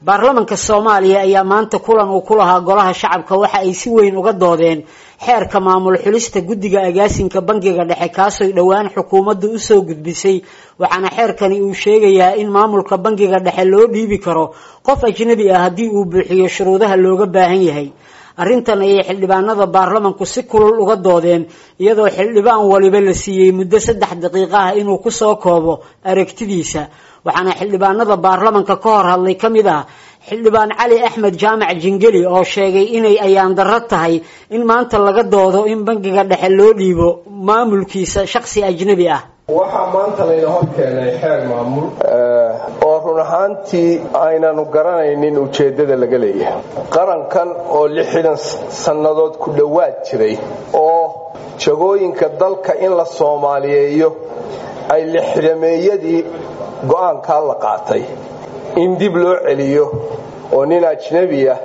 baarlamanka soomaaliya ayaa maanta kulan uu ku lahaa golaha shacabka waxa ay si weyn uga doodeen xeerka maamul xulista guddiga agaasinka bangiga dhexe kaasoy dhowaan xukuumaddu usoo gudbisay waxaana xeerkani uu sheegayaa in maamulka bangiga dhexe loo dhiibi karo qof ajnabi ah haddii uu buuxiyo shuruudaha looga baahan yahay arrintan ayay xildhibaanada baarlamanku si kulul uga doodeen iyadoo xildhibaan waliba la siiyey muddo saddex daqiiqo ah inuu kusoo koobo aragtidiisa waxaana xildhibaanada baarlamanka ka hor hadlay ka mid ah xildhibaan cali axmed jaamac jingeli oo sheegay inay ayaan darro tahay in maanta laga doodo in bangiga dhexe loo dhiibo maamulkiisa shakhsi ajnabi ah waxaa maanta layna hor keenay xeer maamul oo run ahaantii aynanu garanaynin ujeeddada laga leeyahay qarankan oo lixdan sannadood ku dhowaad jiray oo jagooyinka dalka in la soomaaliyeeyo ay lixdameeyadii go'aankaa la qaatay in dib loo celiyo oo nin ajnabi ah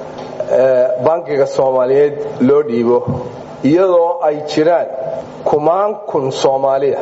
bankiga soomaaliyeed loo dhiibo iyadoo ay jiraan kumaan kun soomaaliya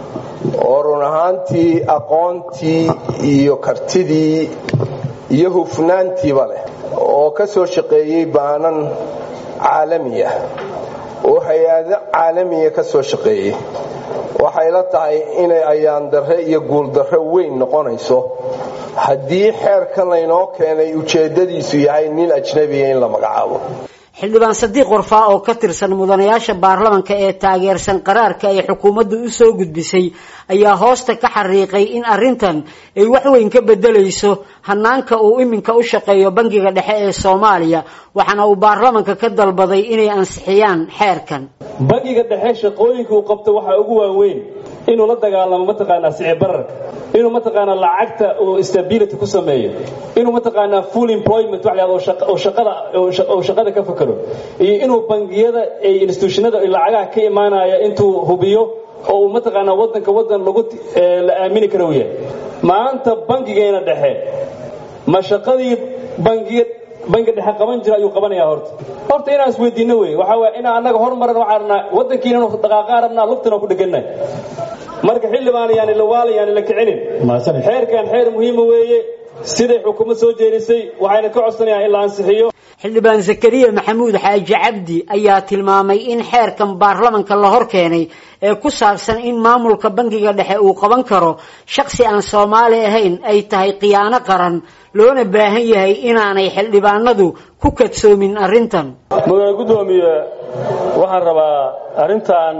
oo run ahaantii aqoontii iyo kartidii iyo hufnaantiiba leh oo ka soo shaqeeyey baanan caalamiya oo hay-ado caalamiya ka soo shaqeeyey waxay la tahay inay ayaandarre iyo guuldarre weyn noqonayso haddii xeerkan laynoo keenay ujeeddadiisu yahay nin ajnabiya in la magacaabo xildhibaan sadiiq warfaa oo ka tirsan mudanayaasha baarlamanka ee taageersan qaraarka ay xukuumaddu u soo gudbisay ayaa hoosta ka xariiqay in arrintan ay wax weyn ka beddelayso hanaanka uu iminka u shaqeeyo bangiga dhexe ee soomaaliya waxaana uu baarlamanka ka dalbaday inay ansixiyaan xeerkan bangiga dhexe shaqooyinka uu qabto waxaa ugu waaweyn inuu la dagaalamo mataqaanaa sicir bararka inuu mataqaanaa lacagta oo stability ku sameeyo inuu mataqaanaa full employment wax la yidhahdo oo shaqada oo shaqada ka fakaro iyo inuu bangiyada ay institutionada lacagaha ka imaanaya intuu hubiyo oo uu mataqaanaa wadanka wadan lagu la aamini karo uu yahay maanta bangigeena dhexe ma shaqadii bangiga bangiga dhexe qaban jira ayuu qabanayaa horta horta inaan isweydiino wey waxaa waaya inaan annaga hormaran waxaan rabnaa waddankiina dhaqaaqaa rabnaa lugtana ku dhegannahay marka xildhibaan yaani la waala yaani la kicinin xeerkan xeer muhiima weeye siday xukuumad soo jeedisay waxayna ka codsanayaan in la ansixiyo xildhibaan zakariya maxamuud xaaji cabdi ayaa tilmaamay in xeerkan baarlamanka la hor keenay ee ku saabsan in maamulka bangiga dhexe uu qaban karo shakhsi aan soomaali ahayn ay tahay khiyaano qaran loona baahan yahay inaanay xildhibaanadu ku kadsoomin arrintan mudane guddoomiye waxaan rabaa arrintan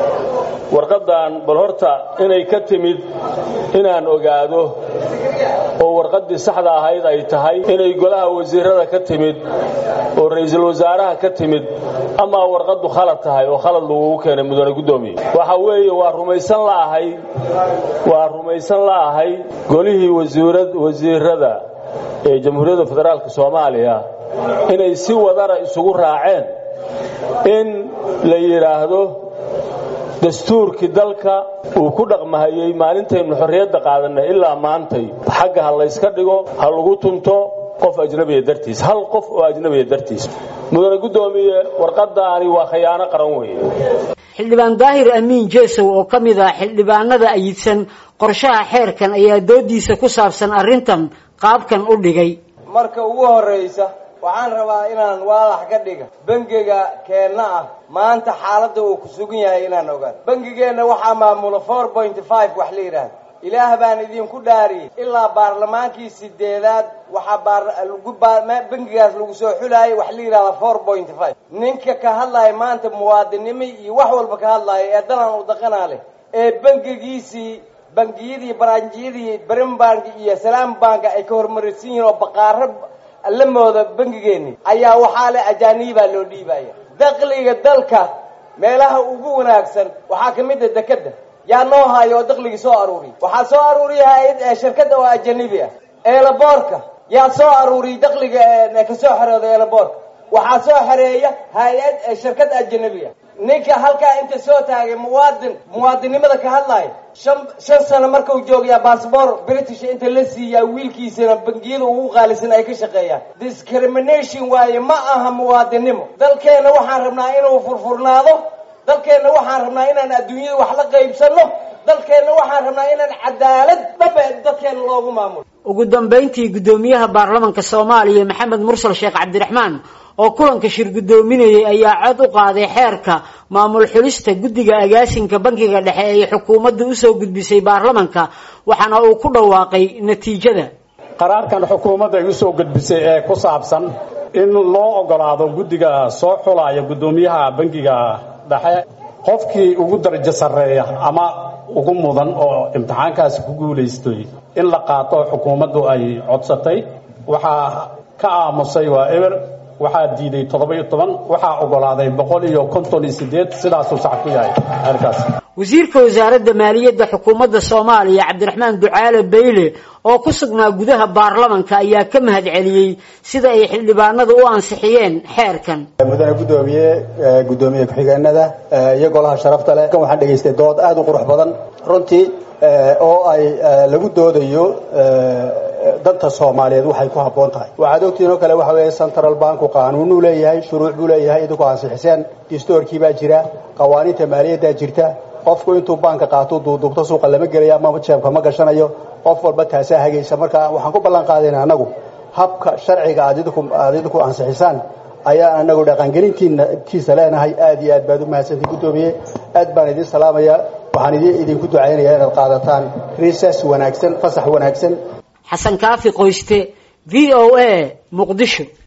warqaddan bal horta inay ka timid inaan ogaado oo warqaddii saxda ahayd ay tahay inay golaha wasiirada ka timid oo ra'iisul wasaaraha ka timid ama warqaddu khalad tahay oo khalad lagugu keenay mudane guddoomiye waxa weeye waa rumaysan la'ahay waa rumaysan la'ahay golihii wasiirada ee jamhuuriyadda federaalka soomaaliya inay si wadara isugu raaceen in la yidhaahdo dastuurkii dalka uu ku dhaqmahayey maalintaynu xorriyadda qaadanay ilaa maantay xagga ha layska dhigo ha lagu tunto qof ajnabiya dartiis hal qof oo ajnabiya dartiis mudane guddoomiye warqadaani waa khiyaano qaran weeye xildhibaan daahir amiin jeesow oo ka mid ah xildhibaanada ayidsan qorshaha xeerkan ayaa doodiisa ku saabsan arrintan qaabkan u dhigay marka ugu horraysa waxaan rabaa inaan waalax ka dhiga bangiga keenna ah maanta xaaladda uu ku sugan yahay inaan ogaan bangigeenna waxaa maamula four point five wax la yidhaahda ilaah baan idinku dhaariyey ilaa baarlamaankii sideedaad waxaa bangigaas lagu soo xulaayay wax la yidhahda four point five ninka ka hadlaya maanta muwaadinimo iyo wax walba ka hadlaya ee dalan u daqanaa leh ee bangigiisii bangiyadii baranjiyadii brimbank iyo salaam banka ay ka hormaraysan yihiin oo baqaaro la mooda bangigeeni ayaa waxaa le ajaanibaa loo dhiibaya dakliga dalka meelaha ugu wanaagsan waxaa ka mid a dekeda yaa noo hayo oo dakligii soo aruuriya waxaa soo aruuriya hay-ad shirkadda oo ajanibi ah eelaboorka yaa soo aruuriyay dakliga kasoo xerooda eelaboorka waxaa soo xereeya hay-ad shirkad ajanabi ah ninka halkaa inta soo taagay muwaadin muwaadinnimada ka hadlaya shan shan sano markuu joogayaa bassbor british inta la siiyaa wiilkiisana bangiyada ugu qaalisan ay ka shaqeeyaan discrimination waaye ma aha muwaadinnimo dalkeenna waxaan rabnaa inuu furfurnaado dalkeenna waxaan rabnaa inaan adduunyada wax la qaybsanno dalkeenna waxaan rabnaa inaan cadaalad dhabe dadkeenna loogu maamulo ugu dambayntii guddoomiyaha baarlamanka soomaaliya maxamed mursal sheekh cabdiraxmaan oo kulanka shir guddoominayay ayaa cod u qaaday xeerka maamul xulista guddiga agaasinka bankiga dhexe ee xukuumadda usoo gudbisay baarlamanka waxaana uu ku dhawaaqay natiijada qaraarkan xukuumadda ay usoo gudbisay ee ku saabsan in loo ogolaado guddiga soo xulaya guddoomiyaha bankiga dhexe qofkii ugu darajo sarreeya ama ugu mudan oo imtixaankaasi ku guulaystay in la qaato xukuumaddu ay codsatay waxaa ka aamusay waa eber waxaa diiday toddoba-iyo toban waxaa ogolaaday boqol iyo konton iyo sideed sidaasuu sax ku yahay arkaas wasiirka wasaaradda maaliyadda xukuumadda soomaaliya cabdiraxmaan ducaale bayle oo ku sugnaa gudaha baarlamanka ayaa ka mahad celiyey sida ay xildhibaanadu u ansixiyeen xeerkan mudane guddoomiye guddoomiye ku-xigeenada iyo golaha sharafta leh kan waxaan dhegaystay dood aada u qurux badan runtii oo ay lagu doodayo danta soomaaliyeed waxay ku habboon tahay waxaad ogtihiin oo kale waxa weeye central banku qaanuunuu leeyahay shuruuc buu leeyahay idinku ansixiseen distoorkii baa jira qawaaniinta maaliyaddaa jirta qofku intuu baanka qaato duuduubto suuqa lama gelayo ama jeebka ma gashanayo qof walba taasaa hagaysa marka waxaan ku ballan qaadayna annagu habka sharciga aad aad idinku ansixisaan ayaa anagu dhaqangelintiisa leenahay aad iyo aad baad u mahadsantii guddoomiye aad baan idin salaamaya waxaan idinku ducaynayaa inaad qaadataan riisas wanaagsan fasax wanaagsan xasan kaafi qoyste v o a muqdisho